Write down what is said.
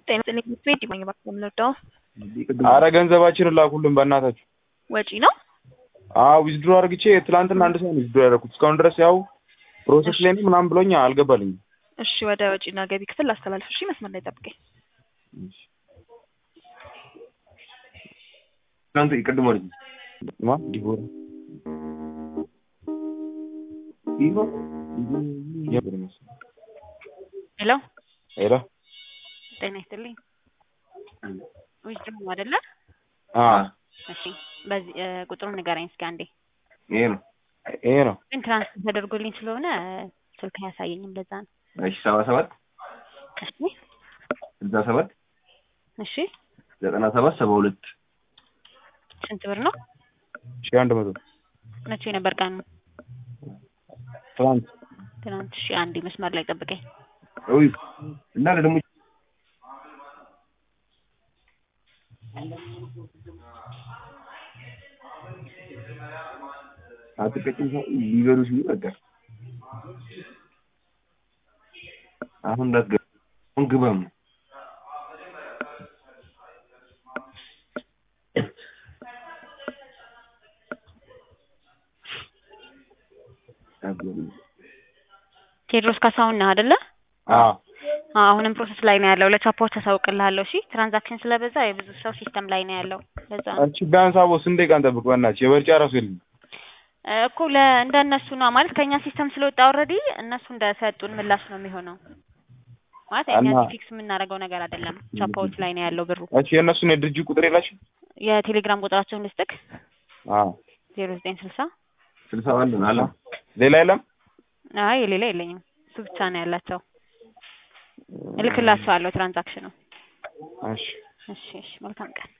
ጤና ይስጥልኝ ቤት ይማኝ ባክ የምንወደው አረ ገንዘባችንን ላኩልን በእናታችሁ። ወጪ ነው። አዎ ዊዝድሮ አድርግቼ ትላንትና አንድ ሰው ነው ዊዝድሮ ያደረኩት። እስካሁን ድረስ ያው ፕሮሰስ ላይ ነው ምናምን ብሎኛ አልገባልኝም። እሺ ወደ ወጪና ገቢ ክፍል ላስተላልፍ። እሺ መስመር ላይ ጠብቀኝ። ትናንት ቅድም ማለት ነው ማ ዲቦራ የምር መሰለኝ። ሄሎ ሄሎ ጤና ይስጥልኝ ዊዝድሮ ነው አይደለ? አ እሺ በዚህ እ ቁጥሩን ንገረኝ እስኪ አንዴ። ይሄ ነው። ይሄ ነው ግን ትራንስፈር ተደርጎልኝ ስለሆነ ስልክ አያሳየኝም። ለዛ ነው። እሺ ሰባ ሰባት እሺ ስልሳ ሰባት እሺ ዘጠና ሰባት ሰባ ሁለት ስንት ብር ነው? ሺህ አንድ መቶ መቼ ነበር ቀኑ? ትናንት ትናንት። እሺ አንዴ መስመር ላይ ጠብቀኝ። ውይ እና ደግሞ አትቀጭም ሰው ሊበሉ ሲሉ በቃ አሁን እንዳትገባ አሁን ግባም ነው ቴድሮስ ካሳሁን ነህ አይደለ? አ አዎ፣ አሁንም ፕሮሰስ ላይ ነው ያለው። ለቻፖርት አሳውቅልሃለሁ። እሺ ትራንዛክሽን ስለበዛ የብዙ ሰው ሲስተም ላይ ነው ያለው። ለዛ ነው እቺ ቢያንስ አቦ ስንት ደቂቃ እንጠብቅ በእናትሽ የበርጫ ራሱ የለም። እ እኮ ለ እንደነሱ ነው ማለት ከኛ ሲስተም ስለወጣ ኦልሬዲ እነሱ እንደሰጡን ምላሽ ነው የሚሆነው። ማለት እኛ እና- እዚህ ፊክስ የምናደርገው ነገር አይደለም። ቻፓዎች ላይ ነው ያለው ብሩ። እቺ የእነሱን የድርጅት ቁጥር የላችሁ? የቴሌግራም ቁጥራቸውን ልስጥክ አ ዜሮ ዘጠኝ ስልሳ ስልሳ አንድ ነው አለ ሌላ የለም? አይ የሌላ የለኝም። እሱ ብቻ ነው ያላቸው። እልክላቸዋለሁ ትራንዛክሽኑ። እሺ እሺ እሺ መልካም ቀን